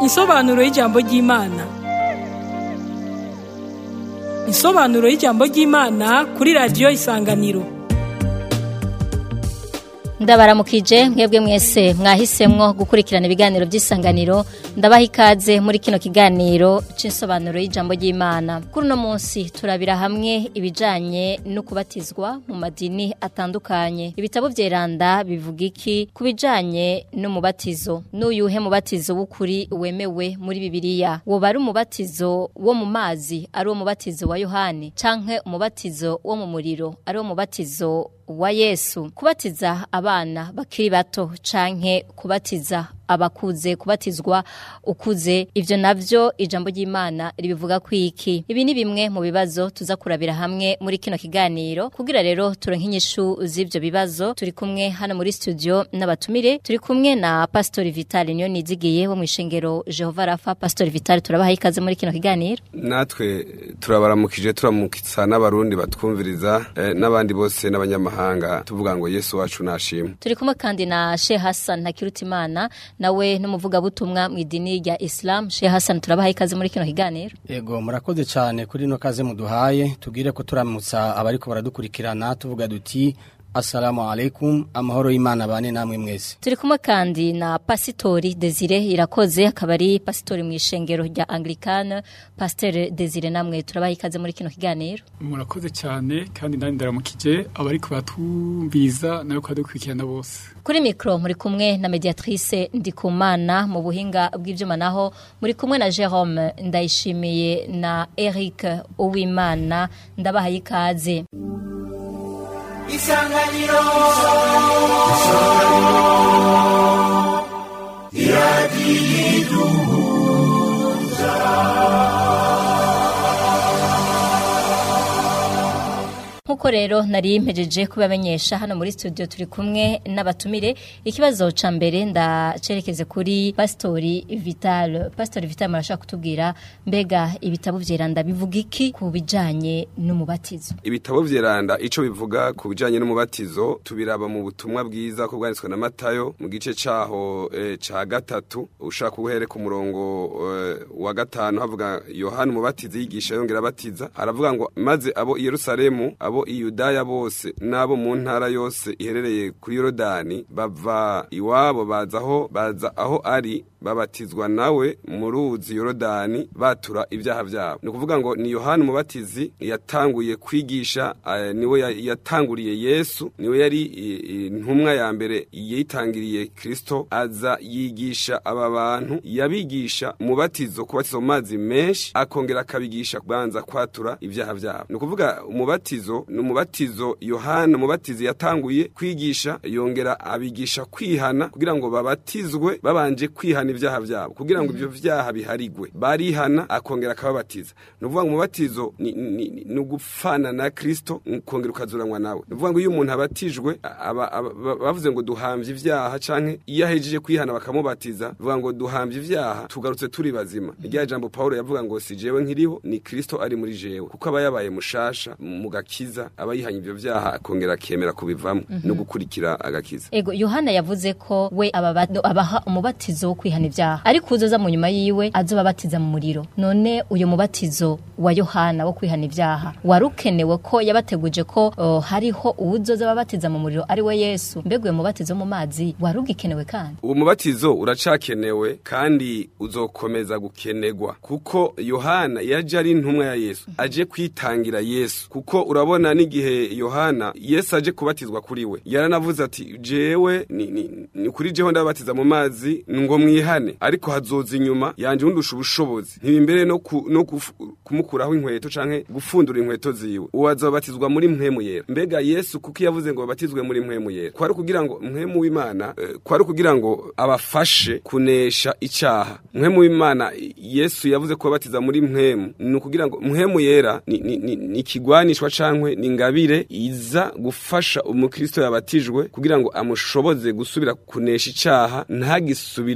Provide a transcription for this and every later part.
Insobanuro y'ijambo ry'Imana. Insobanuro y'ijambo ry'Imana kuri radiyo Isanganiro. ndabaramukije mwebwe mwese mwahisemwo gukurikirana ibiganiro by'isanganiro ndabaha ikaze muri kino kiganiro c'insobanuro y'ijambo ry'Imana kuri uno munsi turabira hamwe ibijanye no kubatizwa mu madini atandukanye ibitabo vyeranda bivuga iki ku bijanye n'umubatizo n'uyuhe mubatizo w'ukuri wemewe muri bibiliya woba ari umubatizo wo mu mazi ari wo mubatizo wa yohani canke umubatizo wo mu muriro ari wo mubatizo wa Yesu kubatiza abana bakiri bato canke kubatiza abakuze kubatizwa ukuze ivyo navyo ijambo ry'Imana ribivuga kwiki ibi ni bimwe mu bibazo tuza kurabira hamwe muri kino kiganiro kugira rero turonke inyishu z'ivyo bibazo turi kumwe hano muri studio n'abatumire turi kumwe na Pastor Vital niyo nizigiye wo mwishengero Jehova Rafa Pastor Vital turabaha ikaze muri kino kiganiro natwe turabaramukije turamukitsa n'abarundi batwumviriza eh, n'abandi bose n'abanyamahanga tuvuga ngo Yesu wacu nashimwe turi kumwe kandi na Sheikh Hassan Ntakirutimana nawe n'umuvugabutumwa mu idini rya Islam Sheikh Hassan turabaha ikaze muri kino kiganiro Ego murakoze cyane kuri no kaze muduhaye tubwire ko turamutsa abariko baradukurikirana tuvuga duti Assalamu alaikum amahoro y'Imana bane namwe mwese turi kumwe kandi na Pasitori Desire irakoze akaba ari pasitori mu ishengero rya Anglicane Pasteur Desire namwe turabaha ikaze muri kino kiganiro murakoze cyane kandi ndani ndaramukije abariko batumbiza nayo kwadukurikirana bose kuri mikro muri kumwe na mediatrice Ndikumana mu buhinga bw'ivyuma naho muri kumwe na Jerome Ndayishimiye na Eric Uwimana ndabaha ikaze isanganiro Nkuko rero nari mpejeje kubamenyesha hano muri studio turi kumwe n'abatumire ikibazo ca mbere ndacerekeze kuri Pastori Vital Pastori Vital marashaka kutubwira mbega ibitabo vyeranda bivuga iki ku bijanye n'umubatizo ibitabo vyeranda ico bivuga ku bijanye n'umubatizo tubiraba mu butumwa bwiza ko bwanditswe na Matayo mu gice caho eh, ca gatatu ushaka uhere ku murongo eh, wa gatanu havuga Yohana umubatizi yigisha yongera abatiza aravuga ngo maze abo i Yerusalemu abo i Yudaya bose n'abo mu ntara yose iherereye kuri Yorodani bava iwabo baza aho baza aho ari babatizwa nawe mu ruzi Yorodani batura ibyaha byabo ni ukuvuga ngo ni Yohana umubatizi yatanguye kwigisha eh, niwe ya- yatanguriye Yesu niwe yari i- intumwa ya mbere yitangiriye Kristo aza yigisha aba bantu yabigisha umubatizo kubatiza mu mazi menshi akongera akabigisha kubanza kwatura ibyaha byabo ni ukuvuga umubatizo ni umubatizo Yohana umubatizi yatanguye kwigisha yongera abigisha kwihana kugira ngo babatizwe babanje kwihana ibyaha byabo kugira ngo ibyo byaha biharigwe barihana akongera akababatiza ni ukuvuga ngo umubatizo ni- ni ni- ni ugupfana na Kristo ukongera ukazuranwa nawe ni ukuvuga ngo iyo umuntu abatijwe aba- aba- ba- bavuze ngo duhambye ibyaha canke iyo ahejeje kwihana bakamubatiza bivuga ngo duhambye ibyaha tugarutse turi bazima irya jambo Paulo yavuga ngo si jewe nkiriho ni Kristo ari muri jewe kuko aba yabaye mushasha mu gakiza aba yihanye ibyo byaha akongera akemera kubivamo no gukurikira agakiza Ego Yohana yavuze ko we ababa- abaha umubatizo wo kwihana ibyaha ariko uzoza mu nyuma yiwe azobabatiza mu muriro none uyu mubatizo wa Yohana wo kwihana ibyaha warukenewe ko yabateguje ko oh, hariho uwuzoza babatiza mu muriro ari we Yesu mbega uyu mubatizo wo mu mazi warugikenewe kandi uwo mubatizo uracakenewe kandi uzokomeza gukenegwa kuko yohana yaje ari intumwa ya yesu aje kwitangira yesu kuko urabona n'igihe yohana yesu aje kubatizwa kuri we yaranavuze ati jewe ni, ni, ni kuri jeho ndabatiza mu mazi ngo mwihane ariko hazoza inyuma yanje undusha ubushobozi ntibimbere no, ku, no kufu- kumukuraho inkweto canke gufundura inkweto ziwe uwo azobatizwa muri mpwemu yera mbega yesu kuko yavuze ngo babatizwe muri mpwemu yera kwari kugira ngo mpwemu w'imana eh, kwari kugira ngo abafashe kunesha icaha mpwemu w'imana yesu yavuze ko babatiza muri mpwemu ni ukugira ngo mpwemu yera ni, ni, ni, ni ikigwanishwa cankwe ni ingabire iza gufasha umukristo yabatijwe kugira ngo amushoboze gusubira kunesha icaha ntagisubiremwo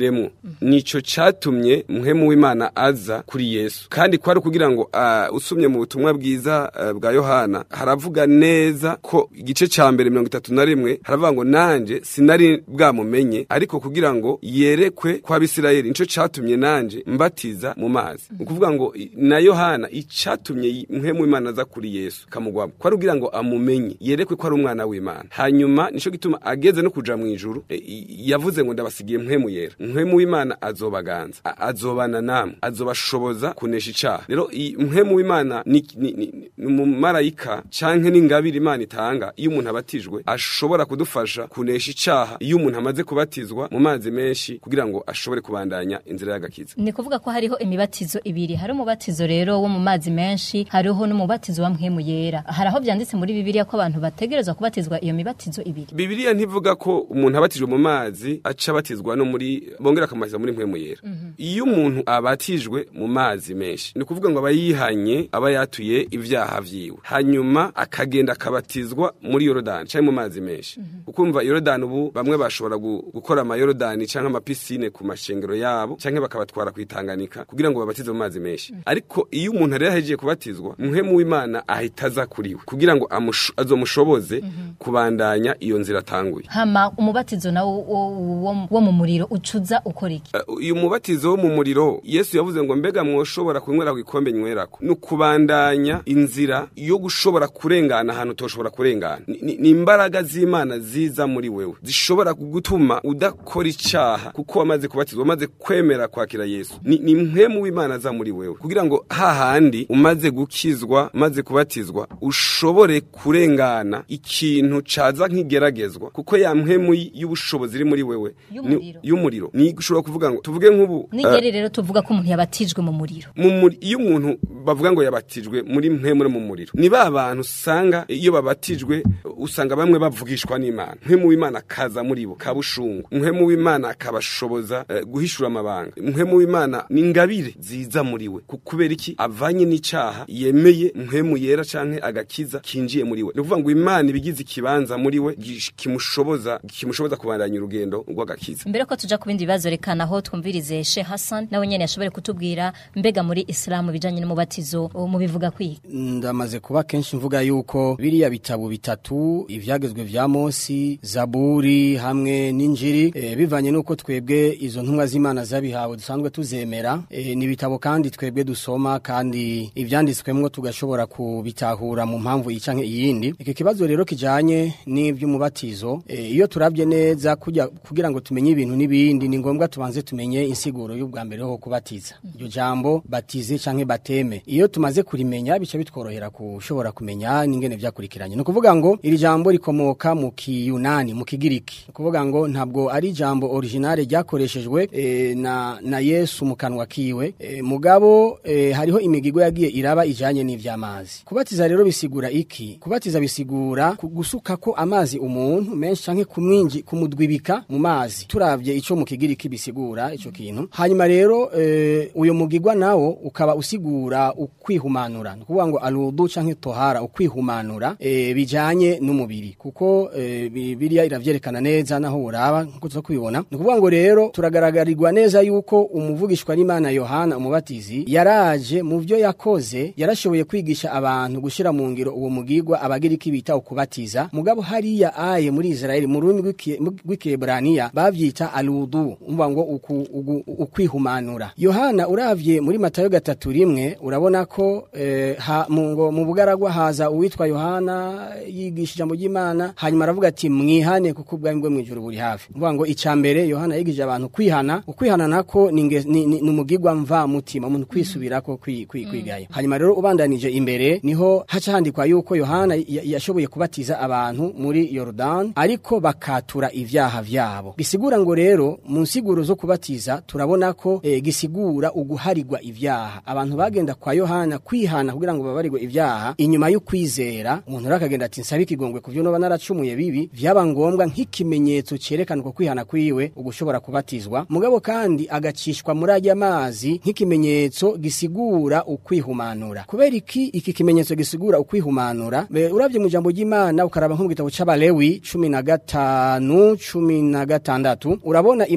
nico catumye muhemu w'imana aza kuri yesu kandi kwari kugira ngo uh, usumye mu butumwa bwiza uh, bwa yohana haravuga neza ko igice ca mbere mirongo itatu na rimwe haravuga ngo nanje sinari bwamumenye ariko kugira ngo yerekwe kwa bisirayeli nico catumye nanje mbatiza mu mazi ni ukuvuga ngo i- na yohana icatumye y- muhemu w'imana aza kuri yesu kamugwamo kwari kugira ngo amumenye yerekwe ko ari umwana w'imana hanyuma nico gituma ageze no kuja mu ijuru e, i- yavuze ngo ndabasigiye muhemu yera muhemu w'imana azobaganza a- azobana namwe azobashoboza kunesha icaha rero i- muhemu w'imana ni ni- ni- ni umumarayika canke n'ingabire imana itanga iyo umuntu abatijwe ashobora kudufasha kunesha icaha iyo umuntu amaze kubatizwa mu mazi menshi kugira ngo ashobore kubandanya inzira y'agakiza ni kuvuga ko hariho imibatizo ibiri hari umubatizo rero wo mu mazi menshi hariho n'umubatizo wa mpwemu yera hari aho byanditse muri bibiliya ko abantu bategerezwa kubatizwa iyo mibatizo ibiri Bibiliya ntivuga ko umuntu abatijwe mu mazi aca abatizwa no muri bongera akamatiza muri mpwemu yera. Iyo umuntu abatijwe mu mazi menshi ni kuvuga ngo aba yihanye aba yatuye ibyaha vyiwe. Hanyuma akagenda akabatizwa muri Yorodani canke mu mazi menshi. Ukumva Yorodani ubu bamwe bashobora gu- gukora ama Yorodani canke ama piscine ku mashengero yabo canke bakabatwara kwitanganika kugira ngo babatize mu mazi menshi. Ariko iyo umuntu rero ahejeje kubatizwa muhemu w'Imana ahita aza kuriwe kugira ngo amusho- azomushoboze kubandanya iyo nzira atanguye. hama umubatizo nawo wo, wo, wo mu muriro ucuza ukora iki Uh, uyu mubatizo wo mu muriro yesu yavuze ngo mbega mwoshobora kunywera ku gikombe nywerako ni ukubandanya inzira yo gushobora kurengana ahantu utoshobora kurengana Ni- ni ni imbaraga z'imana ziza muri wewe zishobora gutuma udakora icaha kuko wamaze kubatizwa wamaze kwemera kwakira yesu ni, ni mpwemu w'imana aza muri wewe kugira ngo hahandi umaze gukizwa umaze kubatizwa ushobore kurengana ikintu caza nk'igeragezwa kuko ya mpwemu y- y'ubushobozi iri muri wewe ni- Y'umuriro. y'umuriro ni ushobora kuvuga ngo tuvuge nk'ubu nigeri rero tuvuga ko umuntu yabatijwe mu muriro mu muri- iyo umuntu bavuga ngo yabatijwe muri mpwemu no mu muriro ni ba bantu usanga iyo babatijwe usanga bamwe bavugishwa n'imana mpwemu w'imana akaza muri bo kabushungu mpwemu w'imana akabashoboza eh, guhishura amabanga mpwemu w'imana ni ingabire ziza muri we Ku- kubera iki avanye n'icaha yemeye mpwemu yera canke agakiza kinjiye muri we ni ukuvuga ngo imana ibigize ikibanza muri we gish- kimushoboza kimushoboza kubandanya urugendo rw'agakiza mbere ko tuja ku bindi bibazo rekana aho twumvirize she Hassan nawe nyene yashobore kutubwira mbega muri Islamu bijanye n'umubatizo mu bivuga kwiga ndamaze kuba kenshi mvuga yuko biriya bitabo bitatu ivyagezwe vya Mose Zaburi hamwe n'injiri e, bivanye nuko twebwe izo ntumwa z'Imana zabihawe dusanzwe tuzemera e, ni bitabo kandi twebwe dusoma kandi ivyanditswemwo tugashobora kubitahura mu mpamvu icanke iyindi iki kibazo rero kijanye n'ivy'umubatizo e, iyo turabye neza kujya kugira ngo tumenye ibintu n'ibindi ni ngombwa tubanze tumenye insiguro y'ubwa mbere ho kubatiza iryo jambo batize canke bateme iyo tumaze kurimenya bica bitworohera kushobora kumenya n'ingene vyakurikiranye no kuvuga ngo iri jambo rikomoka mu kiyunani mu kigiriki no kuvuga ngo ntabwo ari jambo originale ryakoreshejwe e, na na Yesu mu kanwa kiwe e, mugabo e, hariho imigigo yagiye iraba ijanye n'ivy'amazi kubatiza rero bisigura iki kubatiza bisigura ku- gusuka ko amazi umuntu menshi canke kumwinji kumudwibika mu mazi turavye ico mu kigiriki bisigura ico kintu hanyuma rero e, uyo mugigwa nawo ukaba usigura ukwihumanura ni ukuvuga ngo aludu canke tohara ukwihumanura e, bijanye n'umubiri kuko e, biriya iravyerekana neza naho uraba nkuko tuza kubibona ni ukuvuga ngo rero turagaragarirwa neza yuko umuvugishwa n'Imana Yohana umubatizi yaraje mu vyo yakoze yarashoboye kwigisha abantu gushira mu ngiro uwo mugigwa abagiriki bita ukubatiza mugabo hariya aye muri Israeli mu rurimi rw'iki- rw'Ikebraniya bavyita aludu umva ngo uku- ugu- ukwihumanura Yohana uravye muri Matayo gatatu rimwe urabona ko eh, ha, mu, ngo, mu bugaragwa haza uwitwa Yohana yigisha ijambo ry'Imana hanyuma aravuga ati mwihane kuko ubwami bwo mwijuru buri hafi umva ngo icambere Yohana yigije abantu kwihana ukwihana nako ni inge- ni ni- ni umugigwa mva mutima umuntu kwisubirako kwi- kwi- kwigayo hanyuma rero ubandanije imbere niho haca handikwa yuko Yohana ya- yashoboye kubatiza abantu muri Yordan ariko bakatura ivyaha vyabo bisigura ngo rero mu nsiguro zo kubatiza turabona ko eh, gisigura uguharigwa ivyaha abantu bagenda kwa Yohana kwihana kugira ngo babarirwe ivyaha inyuma y'ukwizera umuntu rero akagenda ati nsabe ikigongwe kuvyo noba naracumuye bibi vyaba ngombwa nk'ikimenyetso cerekana ko kwihana kwiwe ugushobora kubatizwa mugabo kandi agacishwa muri ajya mazi nk'ikimenyetso gisigura ukwihumanura kubera iki iki kimenyetso gisigura ukwihumanura be- uravye mu jambo ry'Imana ukaraba nko mu gitabo c'abalewi 15 16 urabona Imana ivuga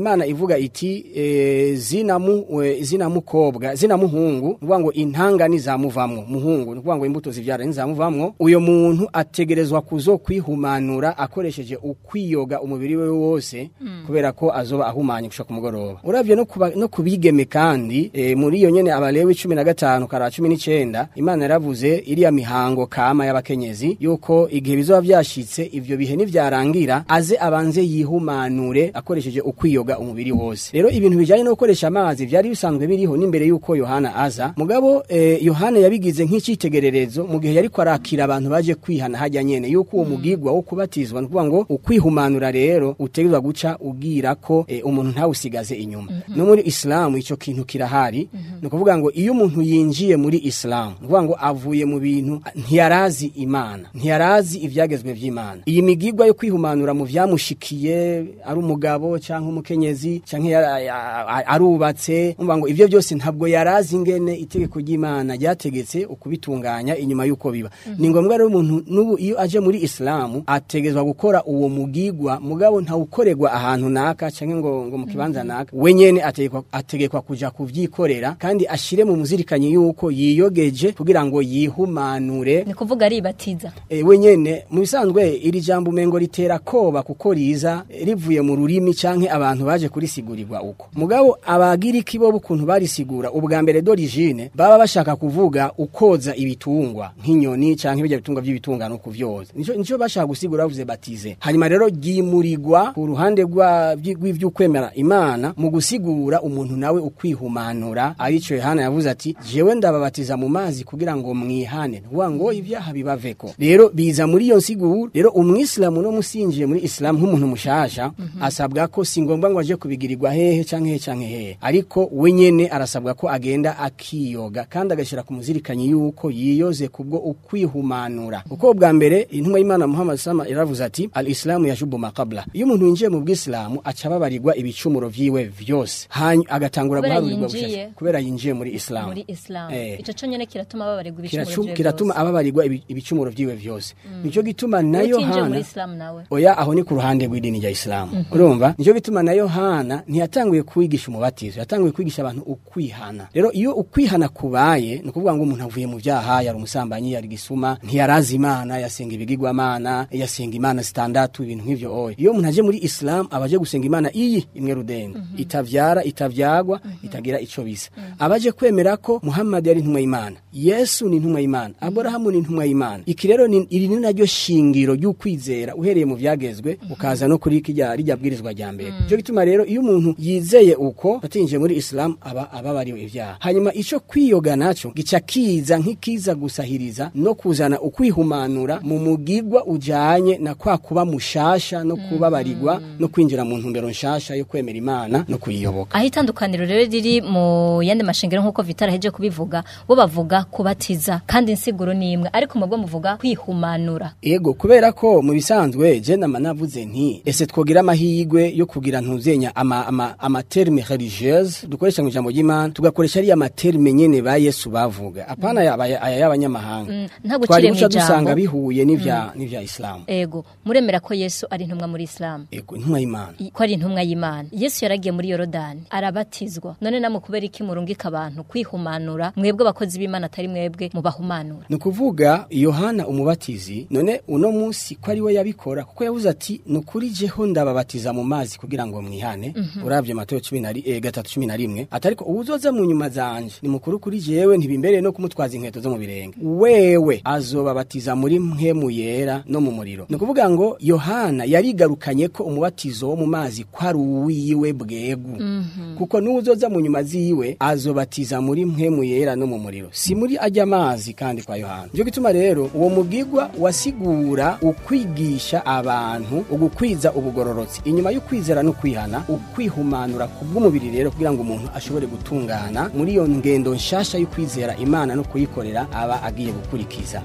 iravuga iti e, zinamu e, zinamukobwa zinamuhungu nukuvuga ngo intanga nizamuvamwo muhungu nukuvuga ngo imbuto zivyara nizamuvamwo uyo muntu ategerezwa kuzo kwihumanura akoresheje ukwiyoga umubiri we wose kubera ko azoba ahumanye gushaka kumugoroba uravye no kuba, no kubigeme kandi e, muri iyo nyene abalewi 15 kara 19 imana yaravuze iriya mihango kama y'abakenyezi yuko igihe bizoba vyashitse ivyo bihe nivyarangira aze abanze yihumanure akoresheje ukwiyoga umubiri wose rero ibintu bijanye no gukoresha amazi vyari bisanzwe biriho n'imbere yuko Yohana aza mugabo eh, Yohana yabigize nk'icitegererezo mu gihe yariko arakira abantu baje kwihana hajya nyene yuko uwo mugigwa wo kubatizwa nukuvuga ngo ukwihumanura rero utegezwa guca ugira ko eh, umuntu ntawusigaze inyuma no muri Islam ico kintu kirahari no kuvuga ngo iyo umuntu yinjiye muri Islam nukuvuga ngo avuye mu bintu ntiyarazi imana ntiyarazi ivyagezwe vy'imana iyi migigwa yo kwihumanura mu vyamushikiye ari umugabo canke umukenyezi canke ya- ya- a- arubatse umva ngo ivyo byose ntabwo yarazi ingene itegeko ry'imana ryategetse ukubitunganya inyuma yuko biba ni ngombwa rero umuntu n'ubu iyo aje muri Islam ategezwa gukora uwo mugigwa mugabo ntawukorerwa ahantu naka canke ngo ngo mu kibanza naka we nyene ategekwa ategekwa kuja kuvyikorera kandi ashire mu muzirikanyi yuko yiyogeje kugira ngo yihumanure ni kuvuga aribatiza E, we nyene mu bisanzwe iri jambo umengo ritera koba kuko riza e, rivuye mu rurimi canke abantu baje kurisigurirwa uko mugabo abagiriki bo ukuntu barisigura ubwa mbere d'origine baba bashaka kuvuga ukoza ibitungwa nk'inyoni canke bijya bitungwa by'ibitungano kuvyoza nico nico bashaka gusigura bavuze batize hanyuma rero ryimurirwa ku ruhande rwa rw'ivyukwemera imana mu gusigura umuntu nawe ukwihumanura arico Yohana yavuze ati jewe ndababatiza mu mazi kugira ngo mwihane ntuvuga ngo ibyaha bibaveko rero biza muri iyo nsiguro rero umwisilamu no musinjiye muri isilamu nk'umuntu mushasha asabwa ko si ngombwa ngo aje kubigirirwa hehe canke hehe canke hehe ariko we nyene arasabwa ko agenda akiyoga kandi agashira ku muzirikanyi yuko yiyoze kubwo ukwihumanura uko bwa mbere intumwa y'Imana Muhammad sama iravuze ati al-islamu yashubu maqabla iyo umuntu yinjiye mu bwisilamu aca babarirwa ibicumuro vyiwe vyose hanyu agatangura Kubera guharurirwa yinjiye. bushasha kubera yinjiye muri isilamu muri Islam Eh. ico conyene kiratuma babaregwa ibicumuro Kiracu- vyiwe kiratuma byose. ababarirwa ibi- ibicumuro vyiwe vyose nico gituma na Utinjiye muri Yohana Islam nawe oya aho ni ku ruhande rw'idini rya Islam urumva nico gituma na Yohana ntiyatanguye kwigisha umubatizo yatanguye kwigisha abantu ukwihana rero iyo ukwihana kubaye ni ukuvuga ngo umuntu avuye mu vyaha yari umusambanyi yari gisuma ntiyarazi imana yasenga ibigirwamana yasenga imana zitandatu ibintu nk'ivyo oya iyo umuntu aje muri Islam abaje gusenga imana iyi imwe rudende itavyara itavyagwa itagira ico bisa abaje kwemera ko Muhammad yari intumwa y'Imana Yesu ni intumwa y'Imana Abrahamu ni intumwa y'Imana iki rero ni iri ni naryo shingiro ry'ukwizera uhereye mu vyagezwe ukaza no kuri kijya rijya bwirizwa rya mbere cyo gituma rero iyo umuntu yizeye uko atinje muri Islam aba ababariwe ivyaha hanyuma ico kwiyoga naco gica kiza nk'ikiza gusahiriza no kuzana ukwihumanura mu mugigwa ujanye na kwa kuba mushasha no kubabarirwa no kwinjira mu ntumbero nshasha yo kwemera Imana no kuyiyoboka aho itandukaniro rero riri mu yandi mashengero nk'uko vitara heje kubivuga bo bavuga kubatiza kandi insiguro ni imwe ariko mubwo muvuga kwihumanura Ego kubera ko mu bisanzwe je nama navuze nti ese twogira amahigwe yo kugira ntuzenya ama ama, ama terme religieuse dukoresha mu ijambo ry'Imana tugakoresha ari ama terme nyene ba Yesu bavuga apana ya aya y'abanyamahanga nta gucire twari mu guca dusanga ijambo. bihuye n'ivya n'ivya Islam ego muremera ko Yesu ari intumwa muri Islam ego intumwa y'Imana I- ko ari intumwa y'Imana Yesu yaragiye muri Yorodani arabatizwa none namwe kubera iki murungika abantu kwihumanura mwebwe abakozi b'Imana atari mwebwe mubahumanura ni ukuvuga yohana umubatizi none uno munsi ko ari we yabikora kuko yavuze ati ni ukuri jeho ndababatiza mu mazi kugira ngo mwihane urabye mateo cumi na ri- eh, gatatu cumi na rimwe ati ariko uwuzoza mu nyuma zanje ni mukuru kuri jewe ntibimbereye no kumutwaza inkweto zo mu birenge wewe azobabatiza muri mpemu yera no mu muriro ni ukuvuga ngo yohana yarigarukanye ko umubatizo wo mu mazi ko ari uwiwe bwegu kuko n'uwuzoza mu nyuma ziwe azobatiza muri mpemu yera no mu muriro si muri ajya amazi kandi kwa yohana nicyo gituma rero uwo mugigwa wasigura ukwigisha abantu ugukwiza ubugororotsi inyuma y'ukwizera no kwihana ukwihumanura ku bw'umubiri rero kugira ngo umuntu ashobore gutungana muri iyo ngendo nshasha y'ukwizera imana no kuyikorera aba agiye gukurikiza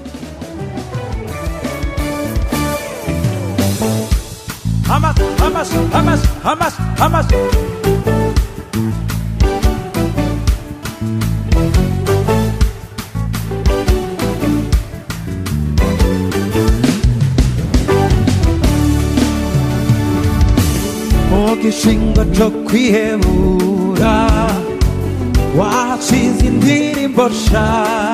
Hamas, Hamas, Hamas, Hamas, Hamas. mu gishingo cyo kwihebura washize indirimbo sha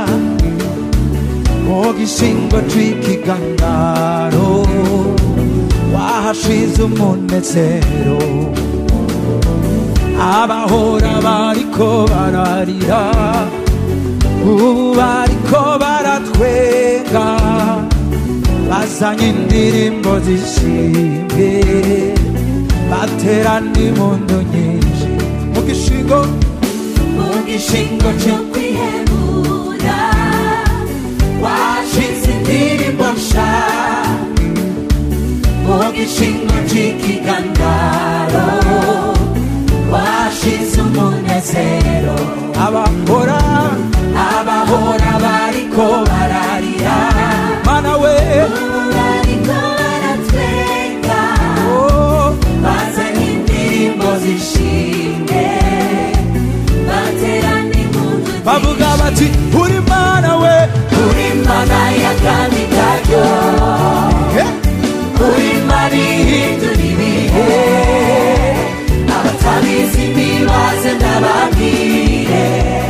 mu gishingo cy'ikigandaro wahashize umunezero abahora bariko bararira ubu bariko baratwenga bazanye indirimbo zishimye baterana impundu nyinshi mu gishingo mu gishingo cyo kwihebura washize indirimbo nsha mu gishingo cy'ikigandaro washize umunezero abahora abahora bariko bararira mana we bariko baratwenga bazanye indirimbo zishimye baterana impundu bavuga bati uri mana we uri mana y'akandi karyo uri mana ihindura ibihe abatabizi ntibaze ndababwire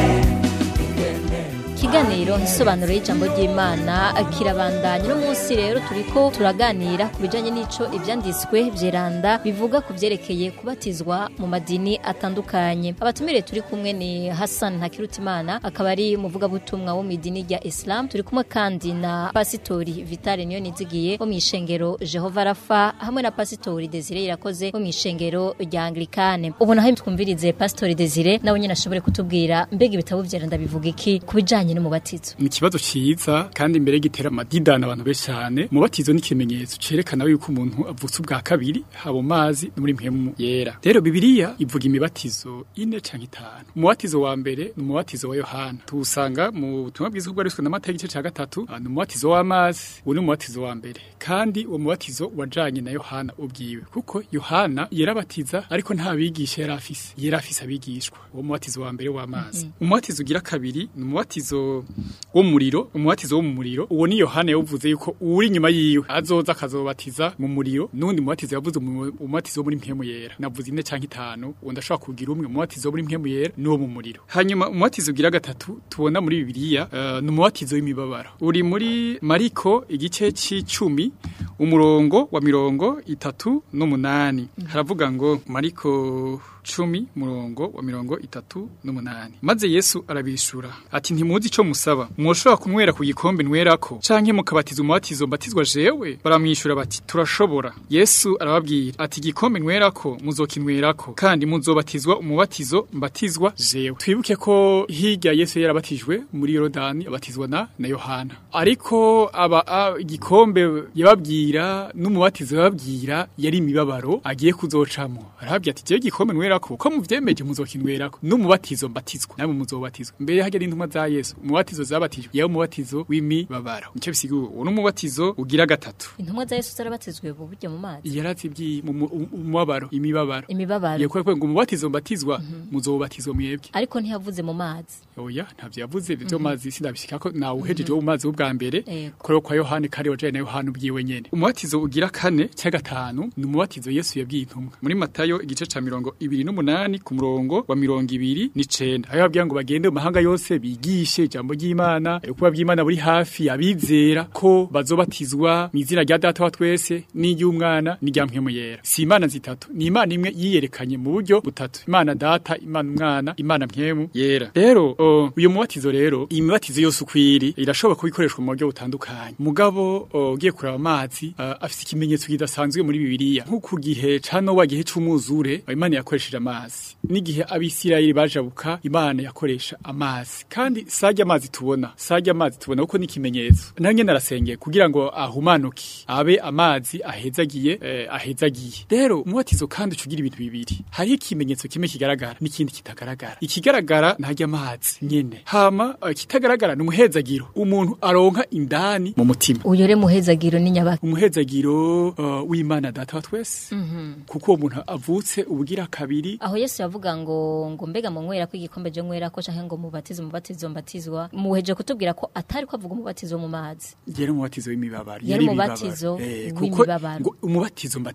ikiganiro nsobanuro y'ijambo ry'imana kirabandanya uno munsi rero turiko turaganira ku bijanye n'ico ivyanditswe vyeranda bivuga ku vyerekeye kubatizwa mu madini atandukanye abatumire turi kumwe ni hassan ntakirutimana akaba ari umuvugabutumwa wo mu idini rya islam turi kumwe kandi na pasitori vitale niyo nizigiye wo mu ishengero jehova rafa hamwe na pasitori desire irakoze wo mu ishengero rya anglikane ubu naho twumvirize pasitori desire nawe nyine ashobore kutubwira mbega ibitabo vyeranda bivuga iki ku bijanye n'umubatizo ni ikibazo ciza kandi imbere gitera amadidana abantu benshi cyane umubatizo ni ikimenyetso cerekana yuko umuntu avutse ubwa kabiri haba mu mazi no muri mpemu yera rero bibiliya ivuga imibatizo ine canke itanu umubatizo wa mbere ni umubatizo wa yohana tuwusanga mu butumwa bwiza bwariswe n'amata y'igice ca gatatu ah, ni umubatizo w'amazi uwo ni umubatizo wa mbere kandi uwo mubatizo wajanye na yohana ubwiwe kuko yohana yarabatiza ariko nta bigisha yari afise yari afise abigishwa uwo mubatizo wa mbere w'amazi umubatizo ugira kabiri ni umubatizo w'umuriro umubatizo wo mu muriro uwo ni yohana yawuvuze yuko uri inyuma yiwe azoza akazobatiza mu muriro n'undi mubatizo yavuze umu- umubatizo wo muri mpemu yera navuze ine canke itanu uwo ndashobora kugira umwe umubatizo wo muri mpemu yera n'uwo mu muriro hanyuma umubatizo ugira gatatu tubona muri bibiliya eh, ni umubatizo w'imibabaro uri muri mariko igice c'icumi umurongo wa mirongo itatu n'umunani haravuga ngo mariko cumi murongo wa mirongo itatu n'umunani maze yesu arabishura ati ntimuzi ico musaba mwoshobora kunywera ku gikombe nwerako canke mukabatiza umubatizo mbatizwa jewe baramwishura bati turashobora yesu arababwira ati igikombe nwerako muzokinwerako kandi muzobatizwa umubatizo mbatizwa jewe twibuke ko hirya yesu yarabatijwe muri yorodani abatizwa na na yohana ariko aba a- igikombe yababwira n'umubatizo yababwira yari imibabaro agiye kuzocamo arababwira ati jewe igikombe nwerako ko muvyemeje muzokinwerako n'umubatizo mbatizwa namwe muzobatizwa mbere hajya n'intumwa za yesu umubatizo zabatijwe yawe umubatizo w'imibabaro nico bisigura uwo n'umubatizo ugira gatatu intumwa za yesu zarabatizwe mu buryo mu mazi yarazibyi mu mu- umubabaro imibabaro imibabaro yekwe kwe ngo umubatizo mbatizwa muzobatizwa mwebwe ariko ntiyavuze mu mazi oya ntavyo yavuze ivyo mazi sindabishika ko nawe uhejeje wo mu mazi w'ubwa mbere Yego. kore kwa yohani kari wajaye na yohani ubwiwe nyene umubatizo ugira kane cya gatanu ni umubatizo yesu yabwiye intumwa muri matayo igice ca mirongo ibiri n'umunani ku murongo wa mirongo ibiri n'icenda aho yababwira ngo bagende mu mahanga yose bigishe ijambo ry'imana ukuba bw'imana buri hafi abizera ko bazobatizwa mu izina rya data wa twese n'iry'umwana n'irya mpwemu yera si imana zitatu ni imana imwe yiyerekanye mu buryo butatu imana data imana umwana imana mpwemu yera rero o, uyu mubatizo rero iyi mibatizo yose uko iri irashobora kuba ikoreshwa mu buryo butandukanye mugabo o, ugiye kuraba amazi uh, afise ikimenyetso kidasanzwe muri bibiliya nko ku gihe ca nowa gihe c'umwuzure imana yakoresheje amazi n'igihe abisirayeli bajabuka imana yakoresha amazi kandi sajya amazi tubona sajya amazi tubona kuko ni ikimenyetso nawe nyene arasengeye kugira ngo ahumanuke abe amazi ahezagiye eh, ahezagiye rero umubatizo kandi ucugira ibintu bibiri hariho ikimenyetso kimwe kigaragara n'ikindi kitagaragara ikigaragara ntajya amazi nyene hama eh, kitagaragara ni umuhezagiro umuntu aronka indani mu mutima uyo re muhezagiro ni nyabaki umuhezagiro uh, w'imana data wa twese kuko uwo muntu avutse ubugira kabiri aho yesu yavuga ngo ngo mbega mu nywera ko igikombe je nywera ko canke ngo mubatizo mubatizo mbatizwa muheje kutubwira ko atari ko avuga umubatizo wo mu mazi yari umubatizo w'imibabaro Yari imibabaro. umubatizo Eh, w'imibabaro. kuko ngo umubatizo mbatizwa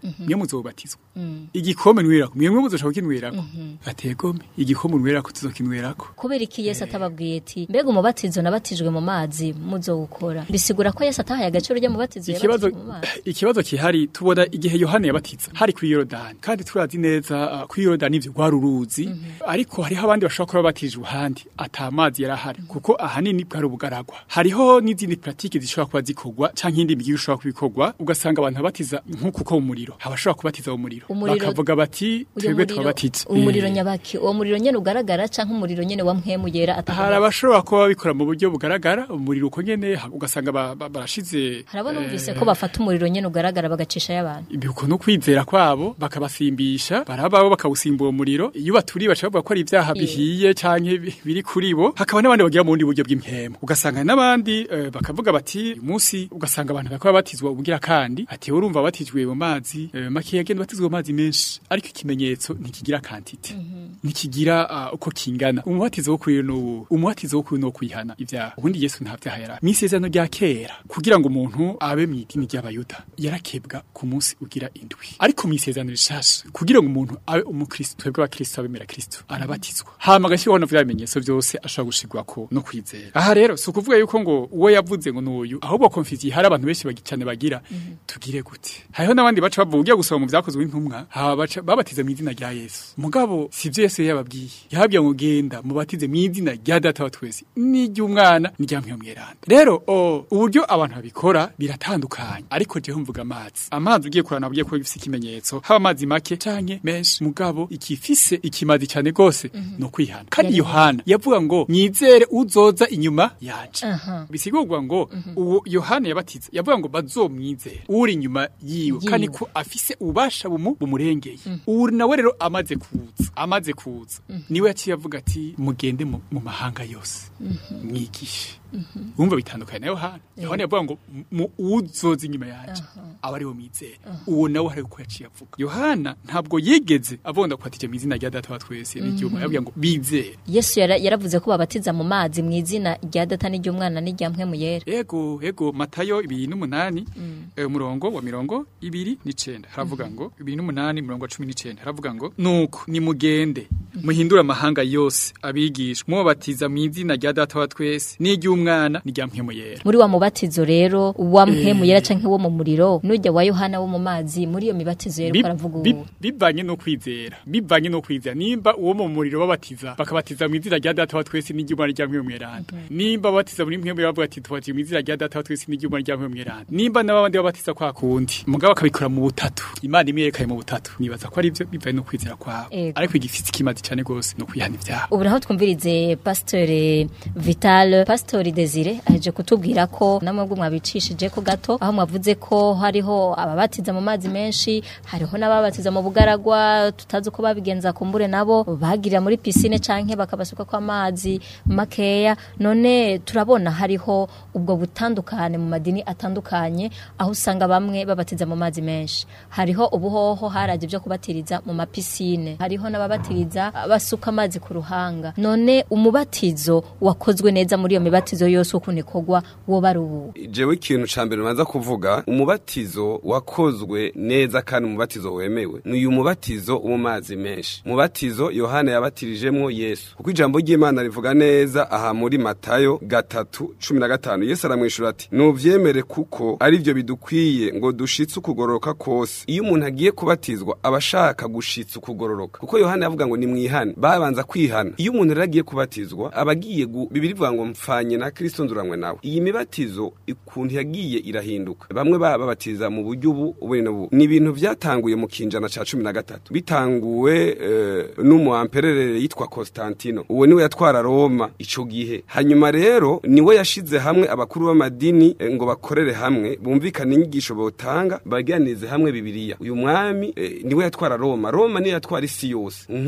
mwe muzobatizwa igikombe nwerako mwe muzoshaka kukinwerako ategome igikombe nwerako tuzokinwerako kubera iki Yesu atababwiye ati mbega umubatizo nabatijwe mu mazi muzowukora bisigura ko Yesu atahaye agaciro rya mubatizo ikibazo yabatijwe mu mazi ikibazo kihari tubona igihe Yohana yabatiza hari kuri Yorodani kandi turazi neza uh, kuri Yorodani ivyo rwari uruzi ariko hariho abandi bashobora kuba batije ahandi ata mazi yarahari kuko ahanini bwari ubugaragwa hariho n'izindi pratique zishobora kuba zikorwa canke indi migi ishobora kubikorwa ugasanga abantu babatiza nk'uko ko umuriro abashobora kubatiza mu muriro Umuriro- bakavuga bati uyo twebwe muriro twabatiza umuriro Eh. nyabaki uwo muriro nyene ugaragara canke umuriro nyene wa mpwemu yera hari atagaragara abashobora kuba babikora mu buryo bugaragara umuriro uko nyene ha- ugasanga ba- ba- barashize harabona eh, umvise ko bafata umuriro nyene ugaragara bagacisha y'abantu ibihuko no kwizera kwabo bakabasimbisha barabaho bakawusimba uwo muriro iyo baturiye baca bavuga ko ari ibyaha bihiye canke bi- biri kuri bo hakaba n'abandi bagira mu bundi buryo bw'impemu ugasanga n'abandi eh, bakavuga bati uyu munsi ugasanga abantu bakaba batizwa ubugira kandi ati urumva batijwe mu mazi eh, makeya agenda batizwa mu mazi menshi ariko ikimenyetso ntikigira kantite ntikigira ah, uko kingana umubatizo wo kuri no umubatizo wo kuri no kwihana ibyaha ubundi Yesu nta byaha yara misezerano rya kera kugira ngo umuntu abe mu idini ry'abayuda yarakebwa ku munsi ugira indwi ariko mu isezerano rishasha kugira ngo umuntu abe umukristo twebwe abakristo abemera kristo arabatizwa hama agashyiraho na vya bimenyetso byose ashobora gushirwako no kwizera aha rero si ukuvuga yuko ngo uwo yavuze ngo n'uyu ahubwo konfisiye hari abantu benshi bagi- cyane bagira tugire gute hariho n'abandi baca bavuga ugiye gusoma mu vyakozwe n'intumwa haba baca- babatiza mu izina rya yesu mugabo si vyo yesu yababwiye yababwiye ngo genda mubatize mu izina rya data wa twese n'iry'umwana n'irya mweranda rero o, uburyo abantu babikora biratandukanye ariko jewe mvuga amazi amazi ugiye kurana ugiye kuba bifise ikimenyetso haba amazi make canke menshi mugabo ikifise ikimazi cyane gose no kwihana kandi yohana yavuga ngo nyizere uzoza inyuma yaje Aha. bisigurwa ngo uwo yohana yabatiza yavuga ngo bazomwizere uri inyuma yiwe Yiwe. kandi ko afise ububasha bumu bumurengeye ubu nawe rero amaze kuza amaze kuza niwe yaciye avuga ati mugende mu mu mahanga yose mwigishe wumva bitandukanye na yohana yohana yavuga ngo mu uzoza inyuma yaje aba ari wo mwizere uwo nawe hari uko yaciye avuga yohana ntabwo yigeze avonda kwatije mu izina rya data wa twese n'igihugu yabwiye ngo bizere Yesu yara- yaravuze ko babatiza mu mazi mu izina rya data n'iry'umwana n'irya mpwemu yera ego ego matayo ibiri n'umunani eh, umurongo wa mirongo ibiri n'icenda haravuga ngo ibiri n'umunani umurongo wa cumi n'icenda haravuga ngo nuko nimugende muhindure amahanga yose abigisha mubabatiza mu izina rya data wa twese n'iry'umwana n'irya mpwemu yera muri wa mubatizo rero wa mpwemu yera canke wo mu muriro n'ujya wa Yohana wo mu mazi muri iyo mibatizo yera Bi- uko aravuga bi- ubu bivanye no kwizera bivanye no kwizera nimba uwo mu muriro babatiza bakabatiza mu izina rya data wa twese n'iry'umwana rya mpwemu mweranda nimba babatiza muri mpwemu bavuga ati tubatiza mu izina rya data wa twese n'iry'umwana rya mpwemu mweranda nimba n'abandi babatiza kwa kundi mugabo akabikora mu butatu imana imwe yerekanye mu butatu nibaza ko ari byo bivanye no kwizera kwabo Ego. ariko igifite ikimazi cyane gose no kwihana ibyaha ubu naho twumvirize pasitore vital pasitori desire aheje kutubwira ko namwe bwo mwabicishije ko gato aho mwavuze ko hariho ababatiza mu mazi menshi hariho n'ababatiza mu bugaragwa tutazi uko babigenza kumbure nabo bagirira muri pisine canke bakabasuka ko amazi makeya none turabona hariho ubwo butandukane mu madini atandukanye aho usanga bamwe babatiza mu mazi menshi hariho ubuhoho haraje byo kubatiriza mu mapisine hariho n'ababatiriza basuka amazi ku ruhanga none umubatizo wakozwe neza muri iyo mibatizo yose ukuntu ikorwa wo bari ubu jewe ikintu ca mbere ubanza kuvuga umubatizo wakozwe neza kandi umubatizo wemewe ni uyu mubatizo wo mu mazi menshi umubatizo yohana yabatirijemwo yesu kuko ijambo ry'imana rivuga neza aha muri matayo gatatu cumi na gatanu yesu aramwishura ati nuvyemere kuko ari byo bidukwiye ngo dushitse ukugororoka kose iyo umuntu agiye kubatizwa aba ashaka gushitsa ukugororoka kuko yohana yavuga ngo nimwihane babanza kwihana iyo umuntu rero agiye kubatizwa aba agiye gu- bibiri bivuga ngo mpfanye na kristo nduranywe nawe iyi mibatizo ukuntu yagiye irahinduka bamwe baba babatiza mu buryo ubu ubundi n'ubu ni ibintu byatanguye mu kinjana ca cumi na gatatu bitanguwe eh, n'umuamperere yitwa Constantino uwo niwe yatwara Roma ico gihe hanyuma rero niwe yashize hamwe abakuru b'amadini eh, ngo bakorere hamwe bumvikane inyigisho botanga baganirize hamwe bibiliya uyu mwami eh, niwe yatwara Roma Roma niyo yatwara isi yose nk'uku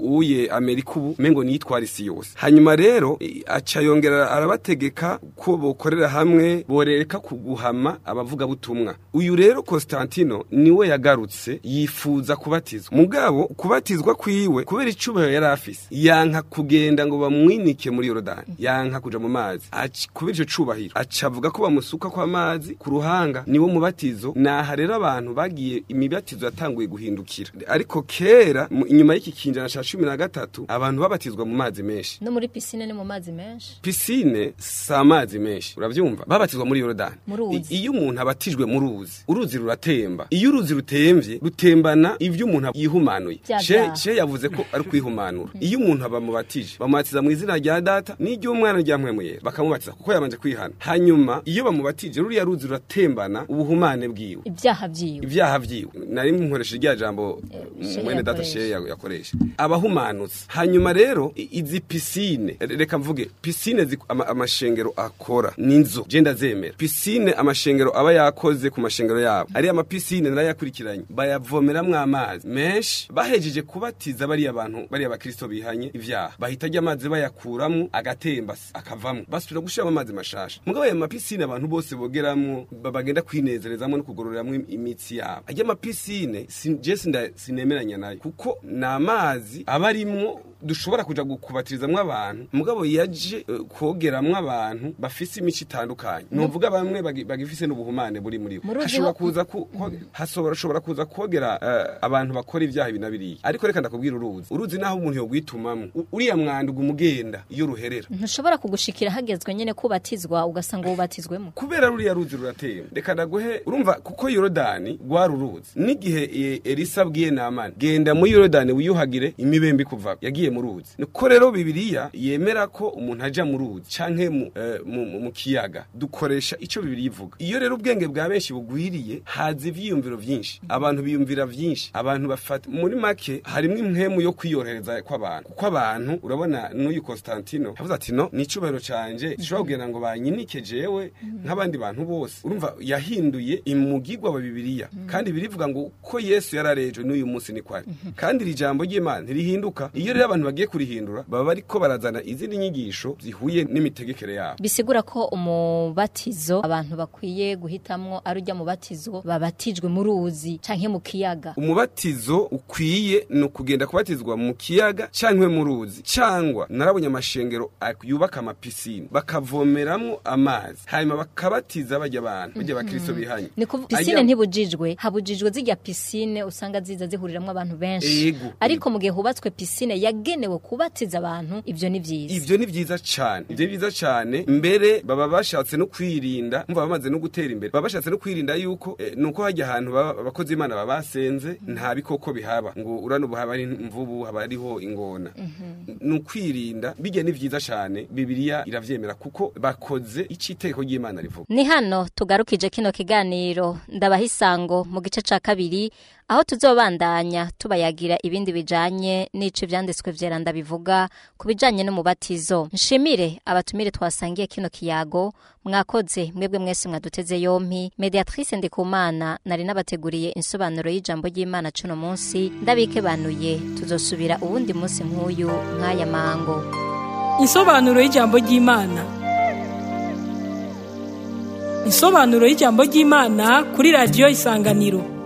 uye amerika ubu mengo niyitwara isi yose hanyuma rero i- aca yongera arabategeka ko bokorera hamwe boreka kuguhama abavugabutumwa uyu rero Constantino niwe yagarutse yifuza kubatizwa mugabo kubatizwa kwiwe kubera icubahiro yari afise yanka kugenda ngo bamwinike muri Yorodani yanka kuja mu mazi Aci- kubera ico cubahiro aca avuga ko bamusuka kwa mazi ku ruhanga niwo mubatizo naha rero abantu bagiye imibatizo yatanguye guhindukira ariko kera mu- inyuma y'iki kinjana ca cumi na gatatu abantu babatizwa mu mazi menshi no muri pisine ni mu mazi menshi pisine si amazi menshi urabyumva babatizwa muri yorodani Mu ruzi. I- iyo umuntu abatijwe mu ruzi uruzi ruratemba iyo uruzi rutemvye rutembana ivyo umuntu yihumanuye Vya Ce- vyaha. ce yavuze ko ari kwihumanura iyo umuntu bamubatije bamubatiza mu izina rya data n'iry'umwana rya mpwemuyera bakamubatiza kuko yabanje kwihana hanyuma iyo bamubatije ruriya ruzi ruratembana ubuhumane bwiwe ibyaha byiwe ibyaha vyiwe nari nkoresha rya jambo Sheye mwene data yakoresha. sheye ya- yakoresha abahumanutse hanyuma rero i- izi pisine reka mvuge pisine zi- ama- amashengero akora ninzo je ndazemera pisine amashengero aba yakoze ku mashengero yabo ari amapisine narayakurikiranye bayavomeramwo amazi menshi bahejeje kubatiza bariya bantu bariya bakristo bihanye ivyaha bahita ajya amazi bayakuramwo agatemba se, akavamwo basubira gushiramo amazi mashasha mugabo aya mapisine abantu bose bogeramwo ba- bagenda kwinezerezamwo no kugororeramwo im- imitsi yabo ajya amapisine sin- je sinda- sinemeranya nayo kuko ni amazi aba arimwo dushobora kuja gukubatirizamwo abantu mugabo yaje eh, kogeramwo abantu bafise imico itandukanye nuvuga bamwe bagi- bagifise n'ubuhumane buri muri bo Mu ruzi hashobora ho- kuza ku- ko- hasobora shobora kuza kogera eh, abantu bakora ibyaha ibi na biriya ariko reka ndakubwira uruzi uruzi naho umuntu yogwitumamwo U- uriya mwanda umugenda iyo ruherera ntushobora kugushikira hagezwe nyene kubatizwa ugasanga ubatizwemo kubera ruriya ruzi ruratemba reka ndaguhe urumva kuko yorodani rwari uruzi n'igihe e, elisa abwiye namani genda muri yorodani wiyuhagire imibembe kuva yagiye mu ruzi niko rero bibiliya yemera ko umuntu aja mu ruzi canke mu, eh, mu, mu, mu kiyaga dukoresha ico bibiliya ivuga iyo rero ubwenge bwa benshi bugwiriye haza ivyiyumviro vyinshi abantu biyumvira vyinshi abantu bafata muri make harimwo impwemu yo kwiyorohereza kw'abantu kuko abantu urabona n'uyu Constantino yavuze ati no ni icubahiro canje zishobora kugira ngo banyinike jewe nk'abandi bantu bose urumva yahinduye imugigwa wa bibiliya kandi birivuga ngo uko yesu yararejo n'uyu munsi ni kwari kandi iri jambo ry'imana ntirihinduka iyo rero abantu bagiye kurihindura baba bariko barazana izindi nyigisho zihuye n'imitegekere yabo bisigura ko umubatizo abantu bakwiye guhitamwo ari ujya mu batizo babatijwe mu ruzi canke mu kiyaga umubatizo ukwiye ni ukugenda kubatizwa mu kiyaga cyangwa mu ruzi cyangwa narabonye amashengero ak- yubaka amapisine bakavomeramwo amazi hanyuma bakabatiza bajya abantu bajya abakristo bihanye ni kuv- pisine Ajya- ntibujijwe habujijwe zijya pisine usanga ziza zihuriramwo abantu benshi Ego. ariko mu gihe hubatswe pisine yagenewe kubatiza abantu ivyo ni vyiza ivyo ni vyiza cane ivyo ni vyiza cane mbere baba bashatse no kwirinda mva bamaze no gutera imbere baba bashatse no kwirinda yuko eh, nuko hajya ahantu baba- abakozi b'imana baba basenze nta bikoko bihaba ngo urano ubu haba ari imvubu haba hariho ingona ni ukwirinda bijya ni vyiza cane bibiliya iravyemera kuko bakoze ico itegeko ry'imana rivuga ni hano tugarukije kino kiganiro ndabaha isango mu gice ca kabiri aho tuzobandanya tubayagira ibindi bijanye n'ico ivyanditswe vyeranda bivuga ku bijanye n'umubatizo nshimire abatumire twasangiye kino kiyago mwakoze mwebwe mwese mwaduteze yompi mediatrice ndikumana nari nabateguriye insobanuro y'ijambo ry'imana cuno munsi ndabikebanuye tuzosubira uwundi munsi nk'uyu nk'aya mango Insobanuro y'ijambo ry'Imana. Insobanuro y'ijambo ry'Imana kuri radio Isanganiro.